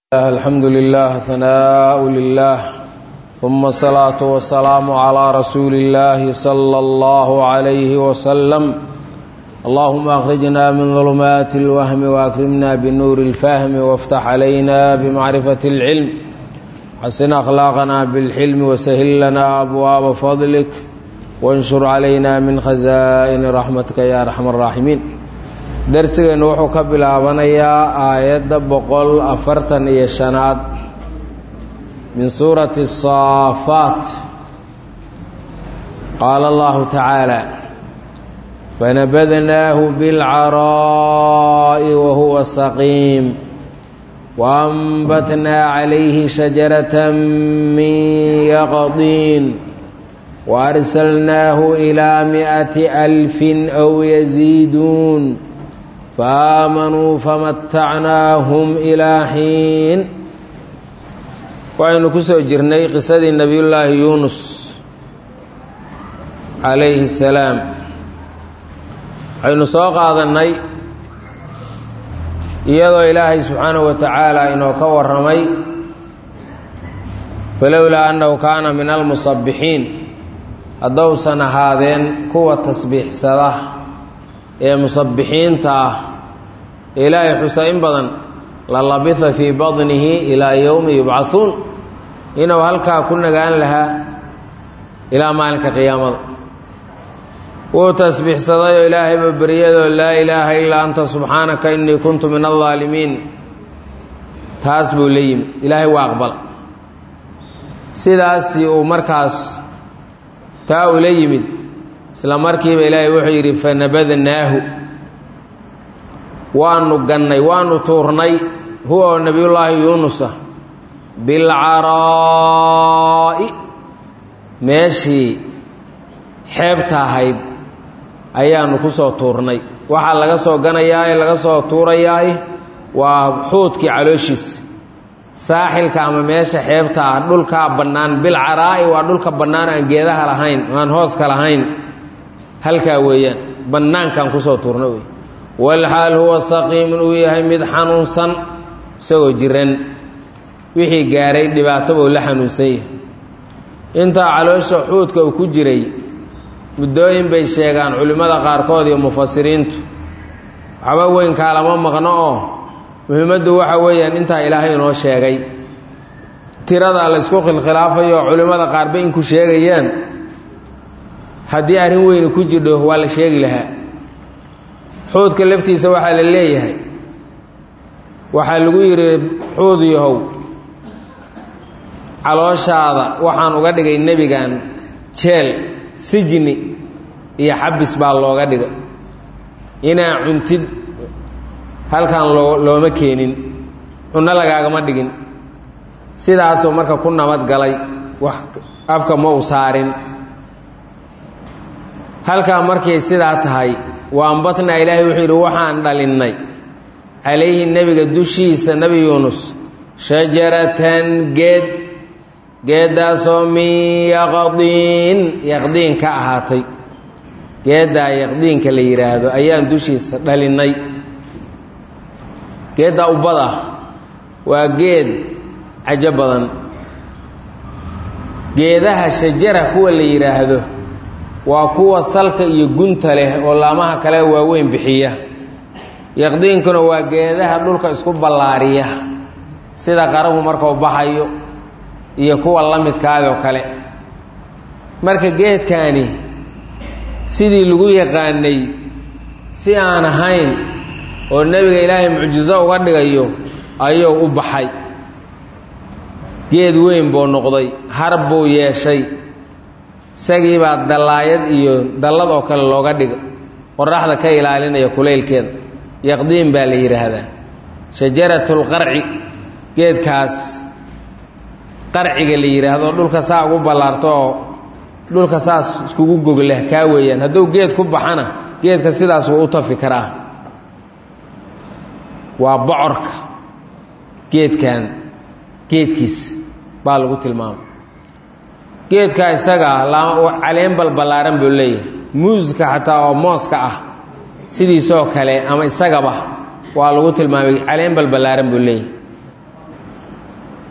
الحمد لله ثناء لله ثم الصلاة والسلام على رسول الله صلى الله عليه وسلم اللهم أخرجنا من ظلمات الوهم وأكرمنا بنور الفهم وافتح علينا بمعرفة العلم حسن أخلاقنا بالحلم وسهل لنا أبواب فضلك وانشر علينا من خزائن رحمتك يا أرحم الراحمين darsigeennu wuxuu ka bilaabanayaa aayadda boqol afartan iyo shanaad min suurati الصaafaat qaala allahu tacaala fanabadnaahu biاlcaraa'i wahuwa saqiim waanbatnaa calayhi shajarata min yaqdiin waarsalnaahu ilaa mi'ati alfin aw yaziiduun faamanuu famatacnaahum ilaa xiin waxaynu ku soo jirnay qisadii nebiyullaahi yuunus calayhi salaam waxaynu soo qaadannay iyadoo ilaahay subxaanahu wa tacaala inoo ka warramay falowlaa annahu kaana min almusabbixiin haddousan ahaadeen kuwa tasbiixsada ee musabbixiinta ah ilaahay xusa in badan la labisa fii badnihi ilaa yowmi yubcahuun inuu halkaa ku nagaan lahaa ilaa maalinka qiyaamada wuu tasbiixsadayoo ilaahayba beryadoo laa ilaaha ilaa anta subxaanaka innii kuntu min aldaalimiin taas buu la yimid ilaahay waa aqbal sidaasi uu markaas taa ula yimid isla markiiba ilaahay wuxuu yidhi fanabadnaahu waanu gannay waanu tuurnay huwa oo nebiyullaahi yuunusa bilcaraa'i meeshii xeebta ahayd ayaanu ku soo tuurnay waxaa laga soo ganayaa ee laga soo tuurayaay waa xuudkii calooshiisa saaxilka ama meesha xeebta ah dhulkaa bannaan bilcaraa'i waa dhulka bannaan aan geedaha lahayn aan hooska lahayn halkaa weeyaan bannaankaan kusoo tuurna wey walxaal huwa saqiimun uu yahay mid xanuunsan isagoo jiran wixii gaaray dhibaataba uu la xanuunsan yahay intaa caloosha xuudka uu ku jiray muddooyin bay sheegaan culimmada qaarkood iyo mufasiriintu waxba weynkaa lama maqno oo muhiimaddu waxa weeyaan intaa ilaahay inoo sheegay tirada laysku khilkhilaafayo culimmada qaarba inku sheegayaan haddii arrin weyni ku jirdho waa la sheegi lahaa xuudka laftiisa waxaa la leeyahay waxaa lagu yidhi xuud yahow calooshaada waxaan uga dhigay nebigan jeel sijni iyo xabis baa looga dhigay inaa cuntid halkan loo looma keenin cunno lagaagama dhigin sidaasoo marka ku nabad galay wax afka ma u saarin halkaa markay sidaa tahay wa ambatnaa ilaahay wuxuu yidhi waxaan dhalinnay calayhi nebiga dushiisa nebi yuunus shajaratan geed geeddaasoo min yaqdiin yaqdiin ka ahaatay geeddaa yaqdiinka la yidhaahdo ayaan dushiisa dhalinnay geeddaa ubbada waa geed cajo badan geedaha shajara kuwa la yidhaahdo waa kuwa salka iyo gunta leh oo laamaha kale waaweyn bixiya yaqdiinkuna waa geedaha dhulka isku ballaariya sida qarahu markuu baxayo iyo kuwa la midkaadoo kale marka geedkaani sidii lagu yaqaanay si aan ahayn oo nebiga ilaahay mucjiso uga dhigayo ayuu u baxay geed weyn buu noqday harb buu yeeshay isagii baa dallaayad iyo dallad oo kale looga dhiga qoraxda ka ilaalinaya kulaylkeeda yaqdiin baa la yidhaahdaa shajaratulqarci geedkaas qarciga la yidhaahdo dhulka saa ugu ballaarto oo dhulka saas iskugu gogleh kaa weeyaan hadduu geed ku baxana geedka sidaas wuu u tafi karaa waa bocorka geedkan geedkiis baa lagu tilmaamay geedka isaga caleen balballaaran buu leeyahay muuska xataa oo mooska ah sidiisoo kale ama isagaba waa lagu tilmaamay caleen balballaaran buu leeyahay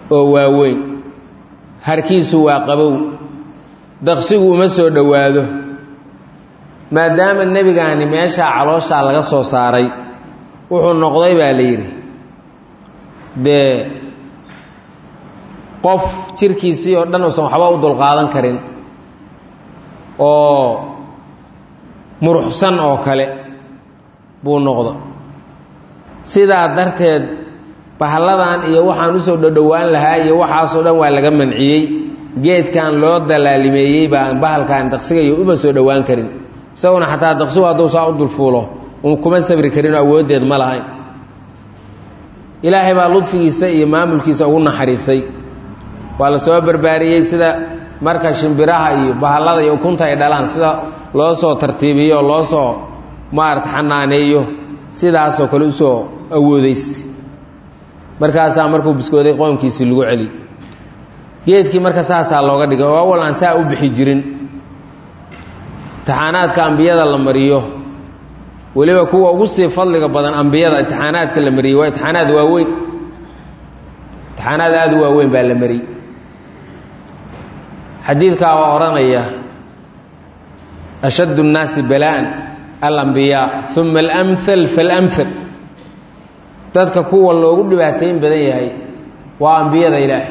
oo waaweyn harkiisu waa qabow daqsigu uma soo dhowaado maadaama nebigaani meeshaa calooshaa laga soo saaray wuxuu noqday baa la yidhi dee qof jirkiisii oo dhan uusan waxba u dulqaadan karin oo muruxsan oo kale buu noqda sidaa darteed bahalladan iyo waxaan usoo dhodhowaan lahaa iyo waxaasoo dhan waa laga manciyey geedkan loo dalaalimeeyey baan bahalkan daqsigayo uma soo dhowaan karin isaguna xataa daqsigu hadduu saa u dulfuulo kuma sabri karinoo awooddeed ma lahayn ilaahay baa ludfigiisa iyo maamulkiisa ugu naxariisay waa la soo barbaariyey sida marka shimbiraha iyo bahallada iyo ukunta ay dhalaan sida loo soo tartiibiyo oo loo soo maarata xanaaneeyo sidaasoo kale usoo awoodaysta markaasaa markuu biskooday qoomkiisii lagu celi geedkii marka saasaa looga dhigay oo awal aan saa u bixi jirin imtixaanaadka ambiyada la mariyo weliba kuwa ugu sii fadliga badan ambiyada imtixaanaadka la mariyey waa imtixaanaad waaweyn imtixaanaad aada u waaweyn baa la mariyey xadiidkaa waa odhanaya ashaddu الnaasi bala'an alambiyaa uma alamhal faalamhal dadka kuwa loogu dhibaatayn badan yahay waa ambiyada ilaahay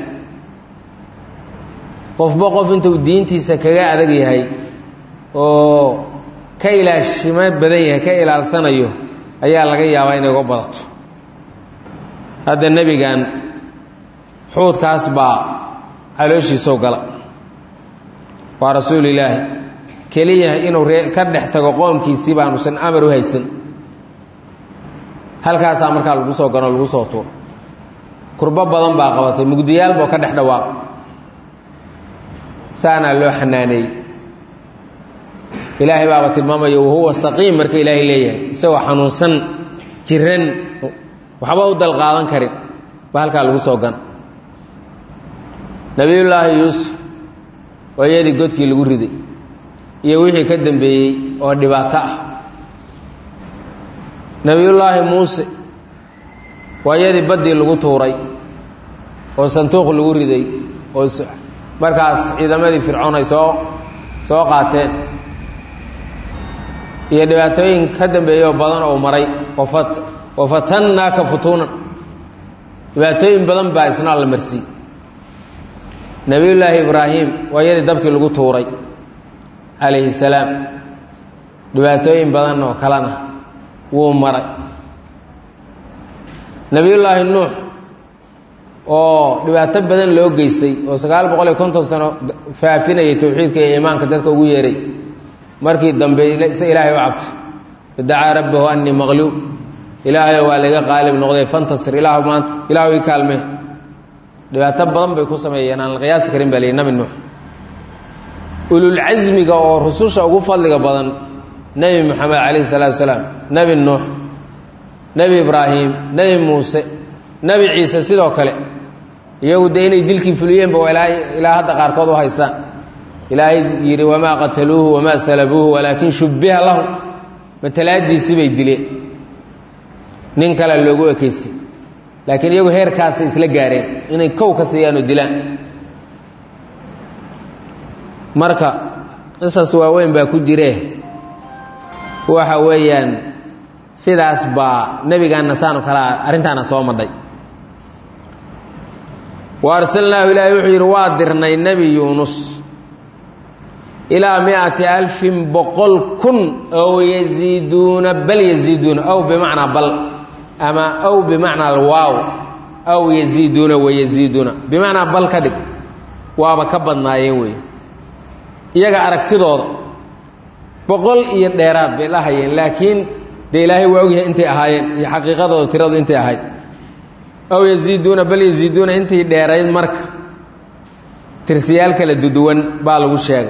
qofba qof intuu diintiisa kaga adag yahay oo ka ilaashimo badan yahay ka ilaalsanayo ayaa laga yaabaa inay uga badato hadda nebigan xuudkaas baa calooshiisou gala waa rasuul ilaahi keliya inuu ree ka dhex tago qoomkiisii baanusan amar u haysan halkaasaa markaa lagu soo ganoo lagu soo tuuro kurbo badan baa qabatay mugdiyaal boo ka dhex dhawaaq saanaa loo xanaaneeyey ilaahay baaba tilmaamaya wahuwa saqiim marka ilaahay leeyahay isagoo xanuunsan jiran waxba u dalqaadan karin ba halkaa lagu soo gan nabiyullaahi yuusuf waa iyadii godkii lagu riday iyo wixii ka dambeeyey oo dhibaato ah nebiyullaahi muuse waa iyadii baddii lagu tuuray oo sanduuq lagu riday oo markaas ciidamadii fircoon ay soo soo qaateen iyo dhibaatooyin ka dambeeyey oo badan oo maray wafat wafatannaaka futuunan dhibaatooyin badan baa isna la marsiiyey nebiyullaahi ibraahim waa iyadii dabkii lagu tuuray calayhi salaam dhibaatooyin badan oo kalena wuu maray nebiyullaahi nuux oo dhibaato badan loo geystay oo sagaal boqol iyo konton sano faafinayay towxiidka iyo iimaanka dadka ugu yeeray markii dambe se ilaahay u cabto idacaa rabbahu anii maqluub ilaahayo waa laga qaalib noqday fantasir ilaah maanta ilaahu ii kaalme dhibaato badan bay ku sameeyeen aan la qiyaasi karin baa lihi nabi nuux ululcasmiga oo rususha ugu fadliga badan nebi moxamed calayhi salaatu wasalaam nebi nuux nebi ibraahim nebi muuse nebi ciise sidoo kale iyagu dee inay dilkii fuliyeenba waa ilaa hadda qaarkood u haysaan ilaahay yidhi wamaa qataluuhu wamaa salabuuhu walaakin shubbiha lahum matalaadiisii bay dileen nin kale loogu ekaysi laakiin iyagu heerkaasay isla gaareen inay kow ka siiyaan oo dilaan marka qisas waaweyn baa ku jiree waxa weeyaan sidaas baa nebigaanna saanu kalaa arrintaana soo madhay wa arsalnaahu ilaahay wuxuu yidhi waa dirnay nebi yuunus ilaa miati alfin boqol kun ow yaziiduuna bal yaziiduuna ow bimacnaa bal ama ow bimacnaa alwaaw aw yaziiduuna wayaziiduuna bimacnaa bal ka dhig waaba ka badnaayeen wey iyaga aragtidooda boqol iyo dheeraad bay dhahayeen laakiin dee ilaahay waa ogyahay intay ahaayeen iyo xaqiiqadooda tiradu intay ahayd aw yaziiduuna bal yaziiduuna intay dheerayd marka tirsiyaal kala duduwan baa lagu sheegay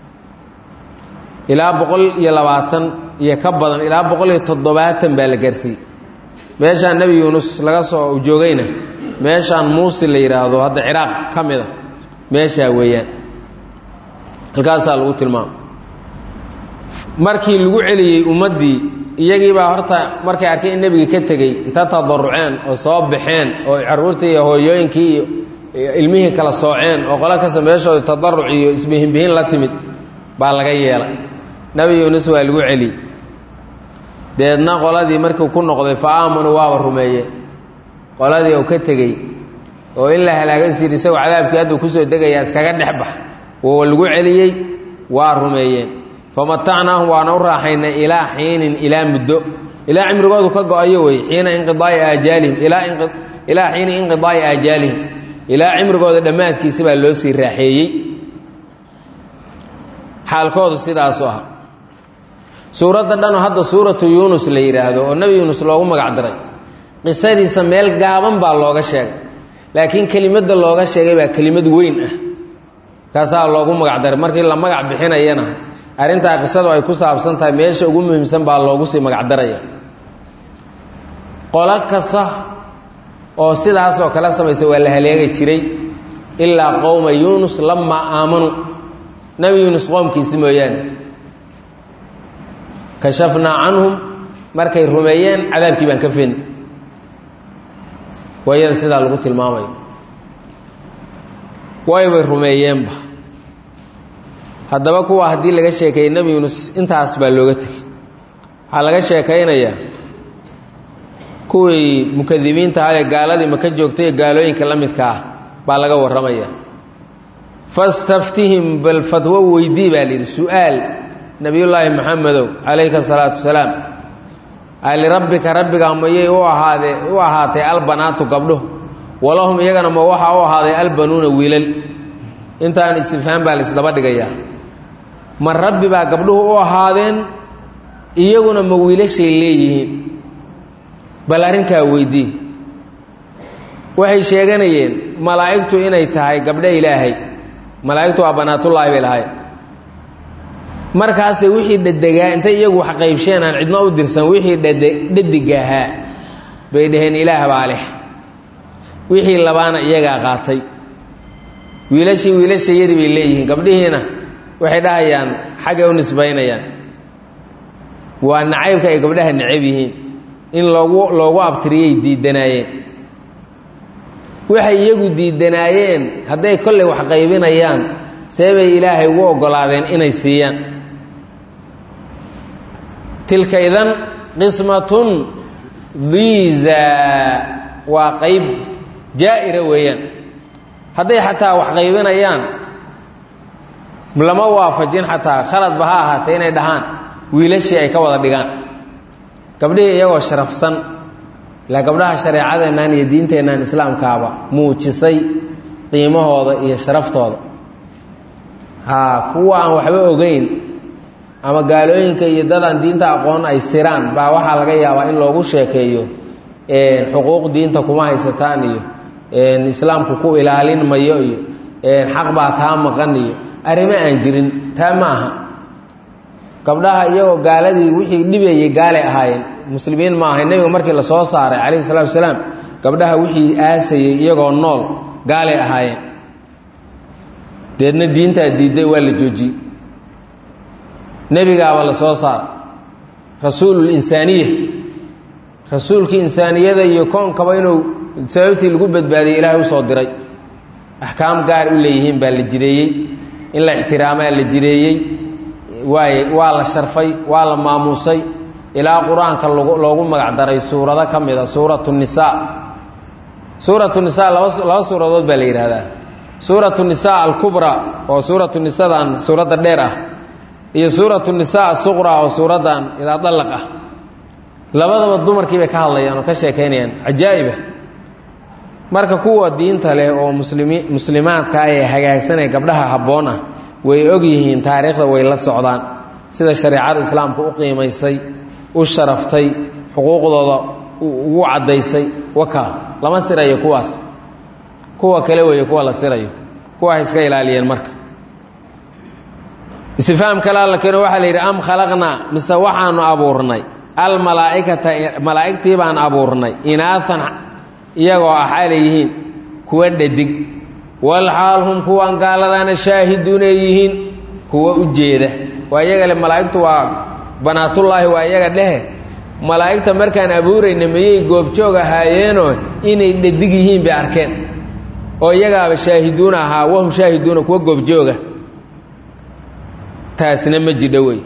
ilaa boqol iyo labaatan iyo ka badan ilaa boqol iyo toddobaatan baa la gaarsiiyey meeshaan nebi yuunus laga soo joogayna meeshaan muusi la yidhaahdo hadda ciraaq ka mid a meeshaa weeyaan halkaasaa lagu tilmaamo markii lagu celiyey ummaddii iyagiibaa horta markay arkeen in nebigii ka tegey inta tadaruceen oo soo baxeen oo carruurtii iyo hooyooyinkii iyo ilmihii kala sooceen oo qolo kasta meeshooda tadaruc iyo isbihinbihin la timid baa laga yeelay nebi yuunus waa lagu celiyey deedna qoladii markuu ku noqday fa aamanuu waaba rumeeyeen qoladii uu ka tegey oo in la halaagan siri isagoo cadaabkii hadduu kusoo degayaa iskaga dhex bax woo lagu celiyey waa rumeeyeen famatacnaahum waana u raaxaynay ilaa xiinin ilaa muddo ilaa cimrigoodu ka go-ayo wey xiina inqidaai aajaalihim ilaa xiini inqidaai aajaalihim ilaa cimrigooda dhammaadkiisa baa loo sii raaxeeyey xaalkoodu sidaasu ah suuradda dhan hadda suuratu yuunus la yidhaahdo oo nebi yuunus loogu magac diray qisadiisa meel gaaban baa looga sheegay laakiin kelimadda looga sheegay baa kelimad weyn ah kaasaa loogu magac daray markii la magac bixinayana arrintaa qisadu ay ku saabsan tahay meesha ugu muhiimsan baa loogu sii magac daraya qolo kasta oo sidaasoo kale samaysa waa la haleegi jiray ilaa qowma yuunus lamaa aamanuu nebi yuunus qoomkiisi mooyaane kashafnaa canhum markay rumeeyeen cadaabkii baan ka fen waayada sidaa lagu tilmaamayo waybay rumeeyeenba haddaba kuwa haddii laga sheekeeyey nebi yuunus intaas baa looga tegey waxaa laga sheekaynayaa kuwii mukadibiinta ahee gaaladii maka joogtay ee gaalooyinka la midka ah baa laga warramaya fastaftihim bal fatwo weydii baa la yidhi su-aal nebiyullaahi maxamedow calayka asalaatu wasalaam alirabbika rabbigaa mayay u ahaadee u ahaatay albanaatu gabdho walahum iyagana ma waxaa u ahaaday albanuuna wiilal intaan istifhaam baa la isdaba dhigayaa ma rabbi baa gabdhuhu u ahaadeen iyaguna ma wiilashay leeyihiin bal arrinkaa weydii waxay sheeganayeen malaa'igtu inay tahay gabdho ilaahay malaa'igtu waa banaatullaahi bay lahay markaasay wixii dhadegaa intay iyagu wax qaybsheen aan cidno u dirsan wixii dhade dhadiga ahaa bay dhaheen ilaah baa leh wixii labaana iyagaa qaatay wiilashii wiilashayadii bay leeyihiin gabdhihiina waxay dhahayaan xaggay u nisbaynayaan waa nacaybka ay gabdhaha necab yihiin in loogu loogu abtiriyay diidanaayeen waxay iyagu diidanaayeen hadday kollay wax qaybinayaan see bay ilaahay ugu oggolaadeen inay siiyaan tilka idan qismatun diiza waa qayb jaa'ira weeyaan hadday xataa wax qaybinayaan lama waafajin xataa khaladba ha ahaatee inay dhahaan wiilashii ay ka wada dhigaan gabdhihii iyagoo sharafsan ilaa gabdhaha shareecadeennan iyo diinteennan islaamkaaba muujisay qiimahooda iyo sharaftooda haa kuwa aan waxba ogeyn ama gaalooyinka iyo dadaan diinta aqoon ay siraan baa waxaa laga yaabaa in loogu sheekeeyo xuquuq diinta kuma haysataan iyo islaamku ku ilaalin mayo iyo xaq baa kaa maqan iyo arrimo aan jirin taa ma aha gabdhaha iyagoo gaaladii wixii dhibayay gaalay ahaayeen muslimiin ma ahay nebiga markii la soo saaray calayhi salatu wasalaam gabdhaha wixii aasayey iyagoo nool gaalay ahaayeen deedna diintaa diidday waa la joojiyey nebigaaba la soo saaray rasuululinsaaniya rasuulkii insaaniyada iyo koonkaba inuu sababtii lagu badbaadiyey ilaahay usoo diray axkaam gaar u leeyihiin baa la jideeyey in la ixtiraamaa la jideeyey waay waa la sharfay waa la maamuusay ilaa qur-aanka loogu magac daray suurado ka mid a suuratu nisaa suuratu nisaa laba laba suuradood baa la yidhaahdaa suuratu nisaa alkubra oo suuratu nisadan suuradda dheer ah iyo suuratu nisaa asuqra oo suuraddan idaa dallaq ah labadaba dumarkii bay ka hadlayaan oo ka sheekaynayaan cajaa'ibah marka kuwa diinta leh oo muslimi muslimaadka ee hagaagsanee gabdhaha habboon ah way og yihiin taariikhda way la socdaan sida shareecada islaamka u qiimaysay u sharaftay xuquuqdooda ugu caddaysay wakaa lama sirayo kuwaas kuwa kale weeye kuwa la sirayo kuwa hay iska ilaaliyeen marka istifaam kale alla keeno waxaa la yidhi am khalaqnaa mise waxaanu abuurnay almalaaikata malaa'igtii baan abuurnay inaaan iyagoo ah xaalay yihiin kuwa dhadig walxaal hum kuwan gaaladaana shaahiduun ay yihiin kuwa u jeeda waa iyaga le malaa'igtu waa banaatullaahi waa iyaga dhehe malaa'igta markaan abuurayna mayay goobjoog ahaayeenoo inay dhadig yihiin bay arkeen oo iyagaaba shaahiduuna ahaa wahum shaahiduuna kuwa goobjooga taasina ma jidho wey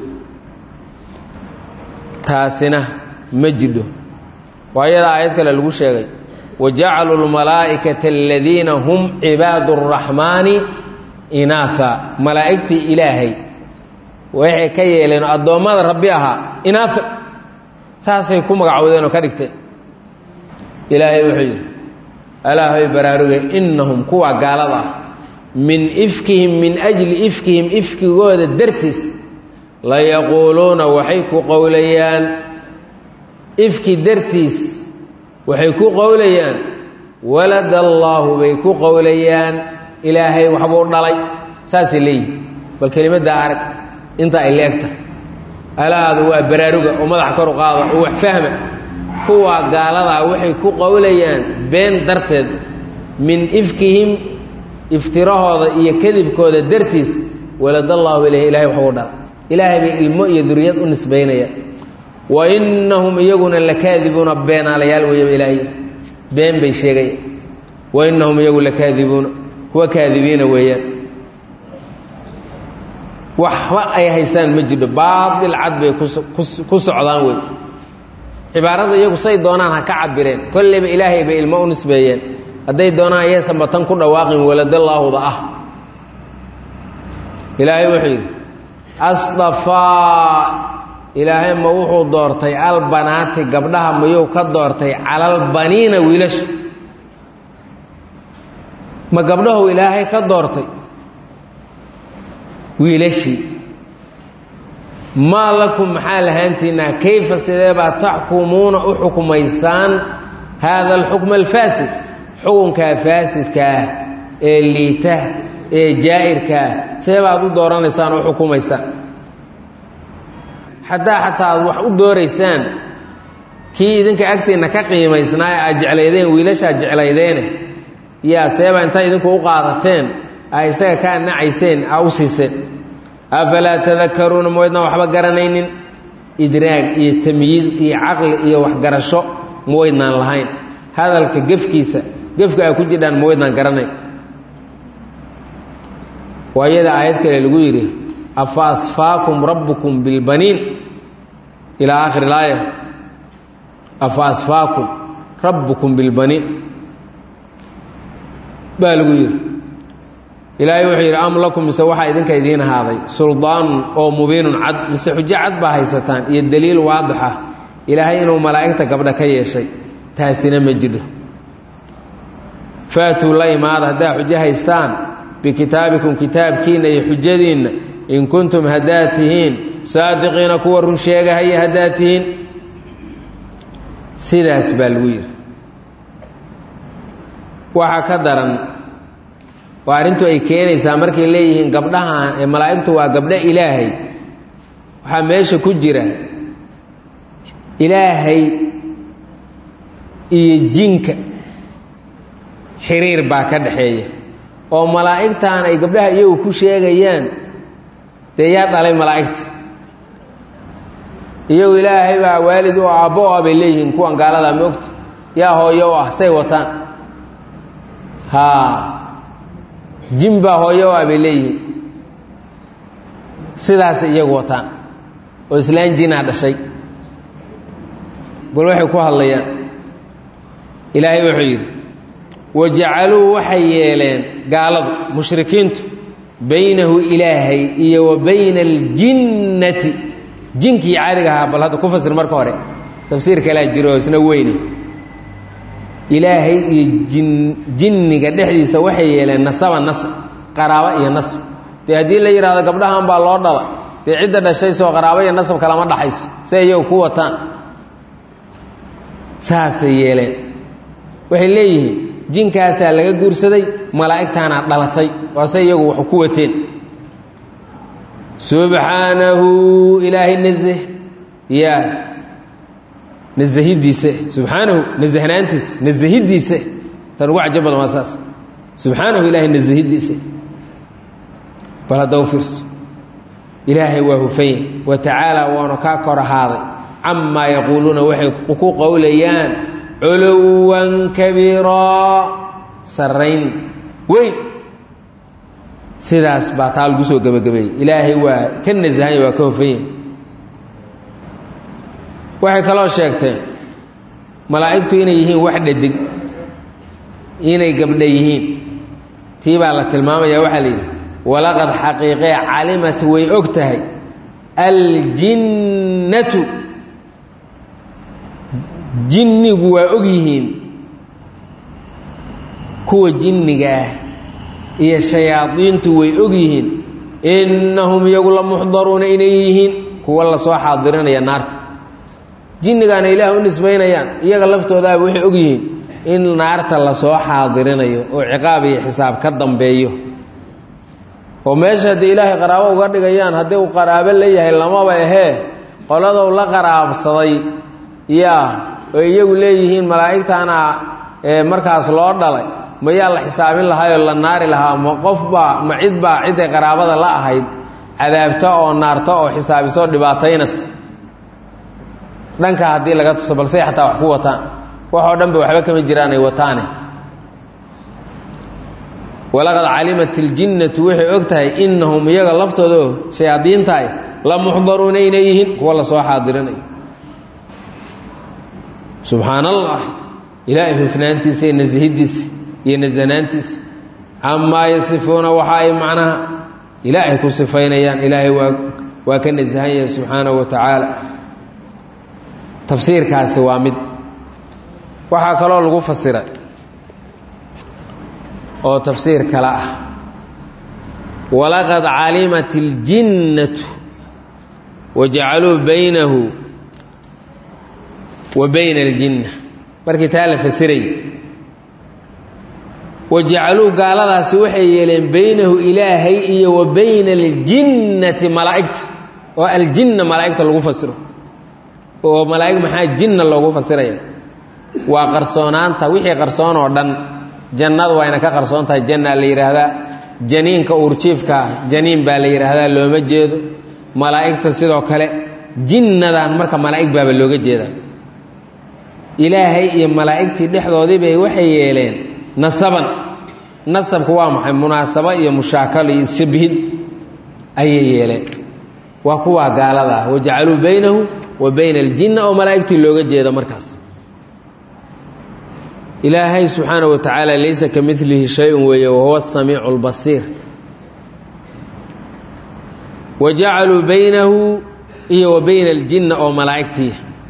taasina ma jidho waa iyada aayad kale lagu sheegay wajacaluu lmalaa'ikata aladiina hum cibaadu اraxmaani inaatha malaa'igtii ilaahay waxay ka yeeleen addoommada rabbi ahaa inaatha saasay ku magacowdeen oo ka dhigteen ilaahay wuxuu yidhi alaahoy baraaruge innahum kuwa gaalada ah min ifkihim min ajli ifkihim ifkigooda dartiis layaquuluuna waxay ku qowlayaan ifki dartiis waxay ku qowlayaan walad allaahu bay ku qowlayaan ilaahay waxbuu dhalay saasay leeyihin bal kelimaddaa arag inta ay leegta alaadu waa baraaruga oo madaxa kor u qaada oo wax fahma kuwa gaaladaa waxay ku qowlayaan been darteed min ifkihim iftirahooda iyo kadibkooda dartiis waladallaahu ilayh ilahay waxbuu dhalay ilaahay bay ilmo iyo duriyad u nisbaynaya wa innahum iyaguna lakaadibuuna beenaalayaal weeyaba ilaahay been bay sheegaya wa innahum iyagu lakaadibuuna kuwa kaadibiina weeyaan waxba ay haystaan ma jidho baatil cad bay ku socdaan wey cibaarada iyagu say doonaan ha ka cabireen kolleyba ilaahay bay ilmo u nisbeeyeen hadday doonaan ayaysan batan ku dhawaaqin waladallaahuda ah ilaahay wuxuu yidhi asdafaa ilaahay ma wuxuu doortay albanaati gabdhaha mayuu ka doortay calalbaniina wiilasha ma gabdhahu ilaahay ka doortay wiilashii maa lakum maxaa lahaantiinaa kayfa sidee baa taxkumuuna u xukumaysaan haada alxukma alfaasid xukunkaa faasidkaah ee liita ee jaa'irkaah sidee baad u dooranaysaan oo u xukumaysaan haddaa xataa aad wax u dooraysaan kii idinka agtiinna ka qiimaysnaa ee aad jeclaydeen wiilashaa jeclaydeene yaa seebaa intaa idinku u qaadateen a isaga kaa nacayseen aa u siiseen afalaa tadakaruuna mawaydnaan waxba garanaynin idraag iyo tamyiiz iyo caqli iyo waxgarasho mawaydnaan lahayn hadalka gefkiisa gefka ay ku jidhaan mawaydnaan garanayn waa iyada aayad kale lagu yidhi afa asfaakum rabbukum bilbaniin ilaa aakhiri laaya afa asfaakum rabbukum bilbaniin baa lagu yidhi ilaahay wuxuu yidhi am lakum mise waxaa idinka idiin ahaaday suldaanun oo mubiinun cad mise xujo cad baa haysataan iyo daliil waadix ah ilaahay inuu malaa'igta gabdha ka yeeshay taasina ma jidho faatuu la imaada haddaa xujo haystaan bikitaabikum kitaabkiinna iyo xujadiinna in kuntum haddaad tihiin saadiqiina kuwa run sheegahaya haddaad tihiin sidaas baa lagu yidhi waxaa ka daran waa arrintu ay keenaysaa markay leeyihiin gabdhahan ee malaa'igtu waa gabdho ilaahay waxaa meesha ku jira ilaahay iyo jinka xiriir baa ka dhaxeeya oo malaa'igtan ay gabdhaha iyagu ku sheegayaan dee yaa dhalay malaa'igta iyagu ilaahay baa waalid u aabbo o ah bay leeyihiin kuwan gaaladaa moogta yaa hooyo u ah say wataan haa jin baa hooyo u ah bay leeyihiin sidaasay iyagu wataan oo islaan jinaa dhashay bal waxay ku hadlayaan ilaahay wuxuu yidhi wajacaluu waxay yeeleen gaaladu mushrikiintu baynahu ilaahay iyo wa bayna aljinnati jinkii caadiga ahaa bal hadda ku fasir marka hore tafsiir kalaa jiro oo isna weyne ilaahay iyo jin jinniga dhexdiisa waxay yeeleen nasaba nasab qaraabo iyo nasab dee haddii la yidhahdo gabdhahan baa loo dhala dee cidda dhashay soo qaraabo iyo nasab kalama dhaxayso si iyagu ku wataan saasay yeeleen waxay leeyihiin jinkaasaa laga guursaday malaa'igtaana dhalatay waase iyagu wax ku wateen subxaanahu ilaahay nazh ya nazahidiisa subxaanahu nazahnaantiisa nazahidiisa tan ugu cajab badan waa saas subxaanahu ilaahay nazahidiisa bal hadda u fiirso ilaahay waa hufanya wa tacaala waanu kaa kor ahaaday camaa yaquuluuna waxay ku qowlayaan culuwan kabiiraa sarrayn weyn sidaas baa taa lagu soo gebagabeeyey ilaahay waa ka nasahanya waa ka hofanya waxay kaloo sheegteen malaa'igtu inay yihiin wax dhadig inay gabdha yihiin tii baa la tilmaamaya waxaa la yidhi walaqad xaqiiqee calimat way og tahay aljinnatu jinnigu waa og yihiin kuwa jinniga ah iyo shayaadiintu way og yihiin innahum iyagu la muxdaruuna inay yihiin kuwa lasoo xaadirinaya naarta jinnigaana ilaah u nisbaynayaan iyaga laftoodaaba waxay og yihiin in naarta lasoo xaadirinayo oo ciqaab iyo xisaab ka dambeeyo oo meesha haddii ilaahay qaraabo uga dhigayaan haddii uu qaraabo leeyahay lamaba ahee qoladow la qaraabsaday yaa oo iyagu leeyihiin malaa'igtaana markaas loo dhalay mayaa la xisaabin lahaayoo la naari lahaa ma qofbaa ma cidbaa ciday qaraabada la ahayd cadaabta oo naarta oo xisaabiso dhibaataynas dhanka haddii laga tuso balsey xataa wax ku wataan waxoo dhan ba waxba kama jiraan ay wataane walaqad calimat iljinnatu waxay og tahay innahum iyaga laftooda oo shayaadiintaay la muxdaruuna inay yihiin kuwa lasoo xaadirinayo subxaan allah ilaahay hufnaantiisa iyo nasihiddiisa iyo nasanaantiisa camaa yasifuuna waxa ay macnaha ilaahay ku sifaynayaan ilaahay waa waa ka nasahan yahay subxaanahu wa tacaala tafsiirkaasi waa mid waxaa kaloo lagu fasiray oo tafsiir kale ah walaqad calimat iljinnatu wajacaluu baynahu wa bayna aljinna markii taa la fasirayay wajacaluu gaaladaasi waxay yeeleen baynahu ilaahay iyo wa bayna aljinnati malaa'igta oo aljinna malaa'igta lagu fasiro oo malaa'ig maxaa jinna loogu fasiraya waa qarsoonaanta wixii qarsoon oo dhan jannada wayna ka qarsoon tahay jannaa la yidhaahdaa janiinka uurjiifkaa janiin baa la yidhaahdaa looma jeedo malaa'igta sidoo kale jinnadan marka malaa'ig baaba looga jeedaa ilaahay iyo malaa'igtii dhexdoodii bay waxay yeeleen nasaban nasabku waa maxay munaasabo iyo mushaakalo iyo shabhid ayay yeeleen waa kuwaa gaalada ah wajacaluu baynahu wa bayna aljinna oo malaa'igtii looga jeeda markaas ilaahay subxaanaه wa tacaala laysa ka milihi shay-un weeye wahuwa الsamiicu اlbasiir wa jacaluu baynahu iyo wa bayna اljinna oo malaa'igtii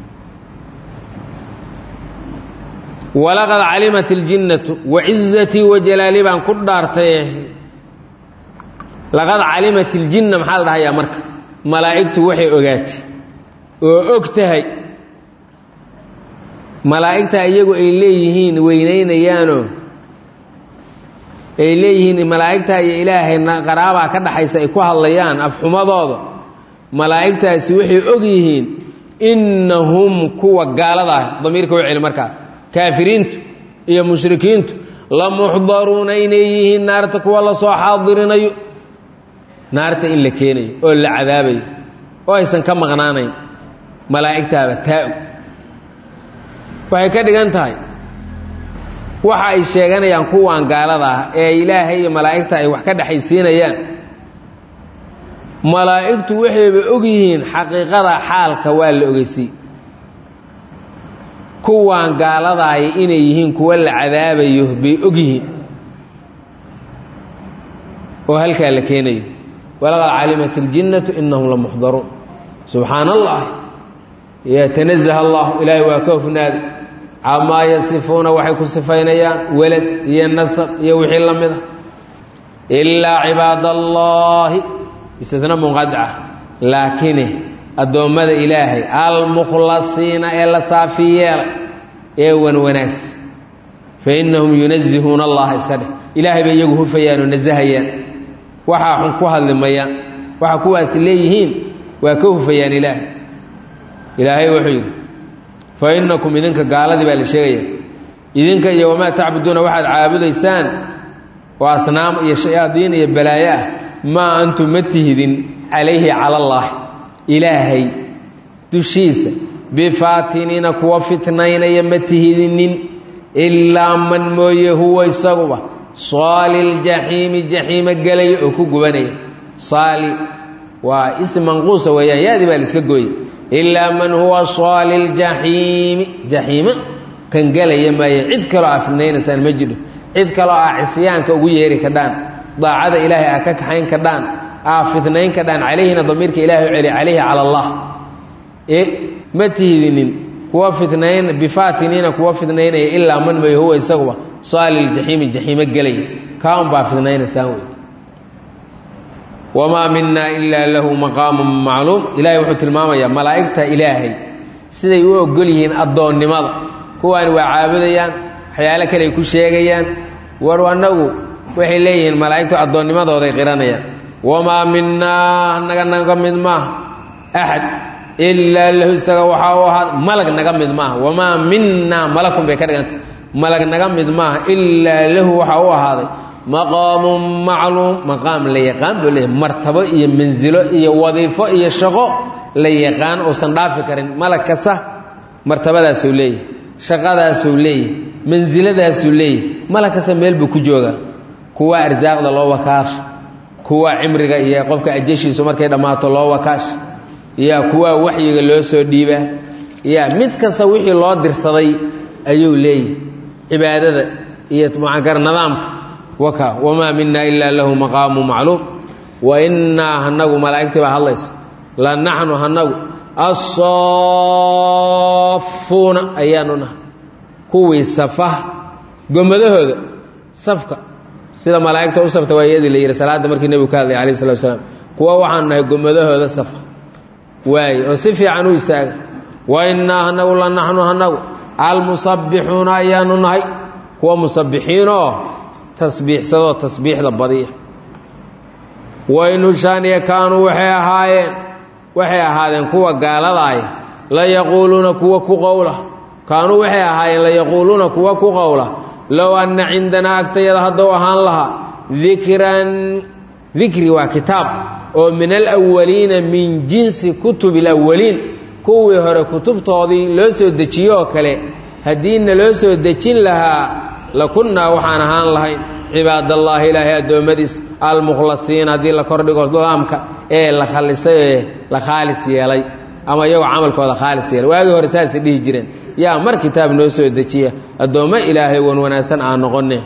walaqad calimat اljinnatu wacizatii wajalaali baan ku dhaartay laqad calimat اljinna maxaa la dhahayaa marka malaa'igtu waxay ogaatay oo og tahay malaa'igta iyagu ay leeyihiin weynaynayaanoo ay leeyihiin malaa'igta iyo ilaahay qaraabaa ka dhaxaysa ay ku hadlayaan afxumadooda malaa'igtaasi waxay og yihiin innahum kuwa gaalada ah damiirka u celi markaa kaafiriintu iyo mushrikiintu la muxdaruuna inay yihiin naarta kuwa lasoo xaadirinayo naarta in la keenayo oo la cadaabayo oo aysan ka maqnaanayn malaa'igtaaba taa-og waxay ka dhigan tahay waxa ay sheeganayaan kuwan gaalada ah ee ilaahay iyo malaa'igta ay wax ka dhexaysiinayaan malaa'igtu waxayba og yihiin xaqiiqada xaalka waa la ogeysiy kuwan gaaladaay inay yihiin kuwa la cadaabayo bay og yihiin oo halkaa la keenayo walaqad calimat iljinnatu inahum la muxdaruun subxaana allah yatanazaha allah ilaahay waa ka hofnaaday camaa yasifuuna waxay ku sifaynayaan welad iyo nasab iyo wixii la mid a ilaa cibaad allaahi istina munqadca laakine addoommada ilaahay almukhlasiina ee la saafi yeelay ee wan wanaagsan fa innahum yunazihuuna allaha iska dheh ilaahay bay iyagu hufayaan oo nasahayaan waxaa xun ku hadli mayaan waxa kuwaasi leeyihiin waa ka hufayaan ilaahay ilaahay wuxuu yidhi fa innakum idinka gaaladii baa la sheegaya idinka iyo wamaa tacbuduuna waxaad caabudaysaan oo asnaam iyo shayaadiin iyo balaayo ah maa antum ma tihidin calayhi cala allaah ilaahay dushiisa bifaatiniina kuwa fitnaynaya ma tihidinin ilaa man mooye huwa isaguba saali ljaxiimi jaxiima gelaya oo ku gubanaya saali waa ism manquusa weeyaan yaadii baa la iska gooye ilaa man huwa saali ljaxiimi jaxiima kan gelaya maaye cid kaloo aa fidnaynaysaan ma jidho cid kaloo aa cisyaanka ugu yeeri kadhaan daacada ilaahay aa ka kaxayn kadhaan aa fidnayn kadhaan calayhina damiirka ilahay u celi calayhi cala allah e ma tihidinin kuwa fidnayn bifaatiniina kuwa fidnaynaya ilaa man may huwa isaguba saali ljaxiimi jaxiimo gelaya kaa un baa fidnaynaysaan wey wamaa minaa ilaa lahu maqaamun macluum ilaahay wuxuu tilmaamayaa malaa'igta ilaahay siday u ogol yihiin addoonnimada kuwaani waa caabudayaan waxyaalo kale ay ku sheegayaan war annagu waxay leeyihiin malaa'igtu addoonnimadooday qiranayaan wamaa minaa naga naga mid maaha axad ilaa lahu isaga waxaa u ahaada malag naga mid maaha wamaa minaa malakun bay ka dhigantay malag naga mid maaha ilaa lahu waxaa u ahaaday maqaamun macluum maqaam la yaqaan buu leeyahy martabo iyo mansilo iyo wadiifo iyo shaqo la yaqaan uusan dhaafi karin malag kasta martabadaasuu leeyahy shaqadaasuu leeyahy mansiladaasuu leeyahy malag kasta meel buu ku joogaa kuwa arsaaqda loo wakaasha kuwa cimriga iyo qofka ajashiisu markay dhammaato loo wakaasha ya kuwa waxyiga loo soo dhiibaa ya mid kasta wixii loo dirsaday ayuu leeyahy cibaadada iyo mucankar nidaamka waka wamaa mina ilaa lahu maqaamu macluum wa innaa hanagu malaa'igtii baa hadlaysa la naxnu hanagu asaafuuna ayaanu nahay kuwii safa gomadahooda safka sida malaa'igta u safta waa iyadii la yidhi salaadda markii nebigu ka hadlay alayh salatu salaam kuwa waxaanu nahay gomadahooda safa waaye oo si fiican u istaaga wa innaa hanagu la naxnu hanagu almusabbixuuna ayaanu nahay kuwa musabixiin oo tasbiixsadoo tasbiixda badiya waynushaaniya kaanuu waxay ahaayeen waxay ahaadeen kuwa gaaladaay la yaquuluuna kuwa ku qowla kaanuu waxay ahaayeen la yaquuluuna kuwa ku qowla low anna cindanaa agtayada hadduu ahaan lahaa dikran dikri waa kitaab oo min alawaliina min jinsi kutubi alawaliin kuwii hore kutubtoodii loo soo dejiyo oo kale haddiina loo soo dejin lahaa lakunnaa waxaan ahaan lahayn cibaadallaahi ilaahay addoommadiis almukhlasiin haddii la kordhigo laamka ee la khalisay ee la khaalis yeelay ama iyagoo camalkooda khaalis yeelay waagii hore saasay dhihi jireen yaa mar kitaab noo soo dejiya addoommo ilaahay wan wanaagsan aan noqonne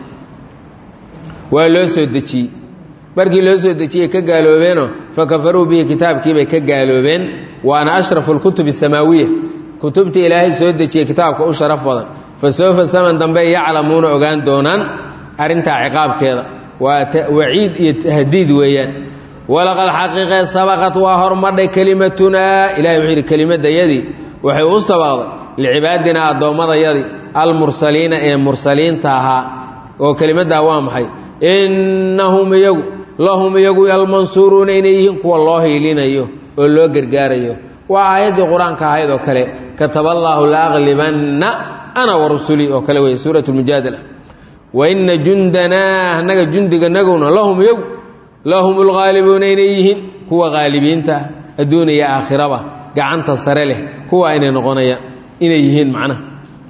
waa loo soo dejiyey markii loo soo dejiyey ka gaaloobeenoo fa kafaruu bihi kitaabkiibay ka gaaloobeen waana ashrafu lkutubi asamaawiya kutubtii ilaahay soo dejiyey kitaabka u sharaf badan fa soofa saman dambe yaclamuuna ogaan doonaan arrintaa ciqaabkeeda waa waciid iyo tahdiid weeyaan walaqad xaqiiqee sabaqat waa hormadhay kelimatunaa ilahay wuxuu yidhi kelimadayadii waxay u sabaqday licibaadinaa addoommadayadii almursaliina ee mursaliinta ahaa oo kelimaddaa waa maxay innahum iyagu lahum iyagu almansuuruuna inay yihiin kuwa loo hiilinayo oo loo gargaarayo waa aayaddii qur-aanka ahayd oo kale kataba allaahu la aqlibanna ana wa rusulii oo kale wey suurat lmujaadala wa inna jundanaa annaga jundiganaguna lahum iyagu lahum lghaalibuuna inay yihiin kuwa haalibiinta adduun iyo aakhiraba gacanta sare leh kuwa inay noqonayaan inay yihiin macnaha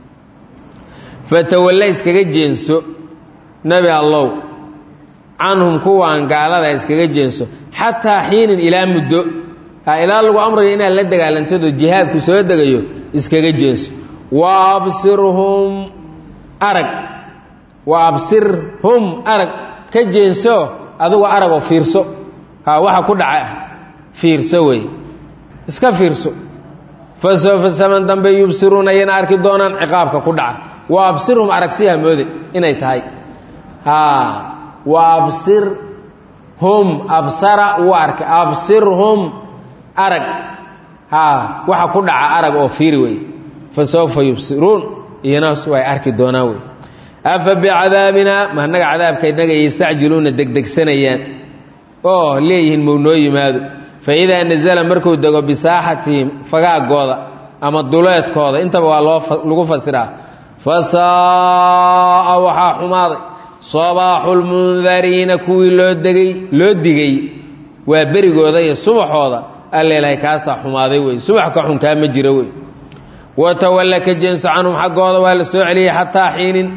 fatawalle iskaga jeenso nebi allow canhum kuwaan gaalada iskaga jeenso xataa xiinin ilaa muddo ilaa lagu amrayo inaad la dagaalantado jihaadku soo degayo iskaga jeenso wa absirhum arag wa absirhum arag ka jeenso adugu aragoo fiirso ha waxa ku dhaca fiirso wey iska fiirso fa soofa saman dambe yubsiruuna ayana arki doonaan ciqaabka ku dhaca wa absirhum aragsiha moode inay tahay wa absir hum absara wuu arkay absirhum arag haa waxa ku dhaca arag oo fiiri wey fa sawfa yubsiruun iyanaas way arki doonaan wey afa bicadaabinaa ma annaga cadaabka innaga yastacjiluuna degdegsanayaan oo leeyihiin mow noo yimaado fa idaa nasala markuu dego bisaaxatihim fagaagooda ama duleedkooda intaba waa loo lagu fasiraa fa saa'a waxaa xumaaday sabaaxu lmundariina kuwii loo degay loo digay waa berigooda iyo subaxooda alleelahay kaasaa xumaaday wey subax ka xunkaa ma jiro wey watawalla ka jeenso canhum xaggooda waa la soo celiyey xataa xiinin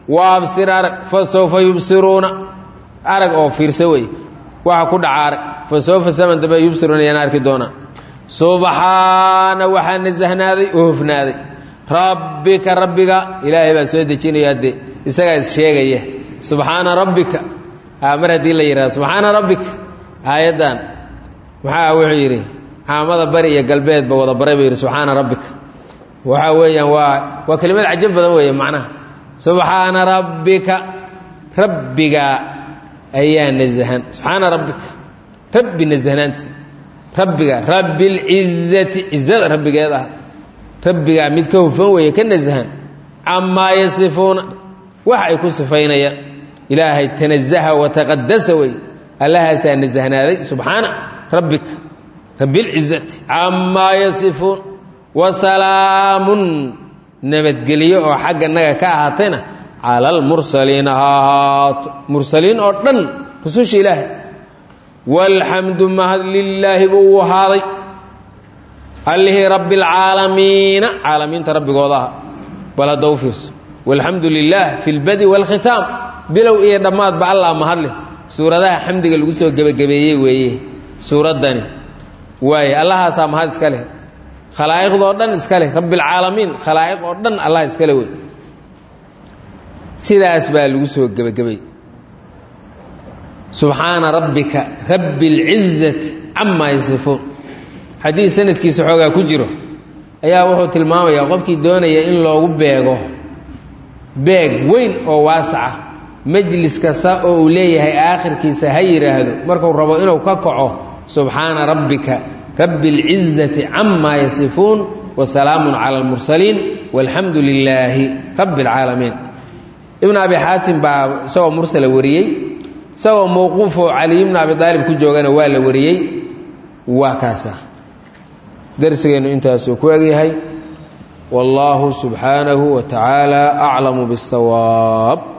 waabsir arag fa sawfa yubsiruuna arag oo fiirso wey waxa ku dhaca arag fa sawfa saman dambe yubsiruuna yaan arki doonaa subxaana waxaa nasahnaaday oo hofnaaday rabbika rabbiga ilaahay baa soo dejinaya dee isagaa is sheegaya subxaana rabbika mar haddii la yidhahdo subxaana rabbika aayaddan maxaa wuxuu yidhi caamada bari iyo galbeedba wada baray buu yidhi subxaana rabbika waxa weeyaan waa waa kelimad cajab badan weeye macnaha subxaana rabbika rabbiga ayaa nasahan subxaana rabbika rabbi nasahnaantiisa rabbiga rabbi lcizati cizada rabbigeed ah rabbigaa mid ka hufan weeye ka nasahan camaa yasifuuna wax ay ku sifaynayaan ilaahay tanazaha wataqadasa wey allahaasaa nasahnaaday subxaana rabbika rabbi lcizati camaa yasifuun wasalaamun nabadgelyo oo xagga naga ka ahaatayna cala almursaliina ha ahaato mursaliin oo dhan rususha ilaahay walxamdu mahad lilaahi buu u ahaaday allihii rabbi alcaalamiina caalamiinta rabbigooda aha bal hadda u fiirso walxamdu lilah fi lbadi waalkhitaam bilow iyo dhammaadba allah mahadleh suuradaha xamdiga lagu soo gebagabeeyey weeye suuraddani waaye allahaasaa mahad iska leh khalaa'iqdoo dhan iska leh rabbialcaalamiin khalaa'iq oo dhan allah iska le wey sidaas baa lagu soo gebagabay subxaana rabbika rabbi اlcizati camaa yasifuun xadiid sanadkiisa xoogaa ku jiro ayaa wuxuu tilmaamayaa qofkii doonaya in loogu beego beeg weyn oo waasaca majlis kasta oo uu leeyahay aakhirkiisa ha yidhaahdo markuu rabo inuu ka kaco subxaana rabbika rabbi اlcizati camaa yasifuun wasalaamun cala almursaliin walxamdu lilaahi rabbi اlcaalamiin ibn abi xaatim baa isagoo mursala wariyey isagoo mowquufoo caliy bna abi aalib ku joogana waa la wariyey waa kaasa darsigeennu intaasuu ku egyahay wallaahu subxaanahu wa tacaala aclamu biاsawaab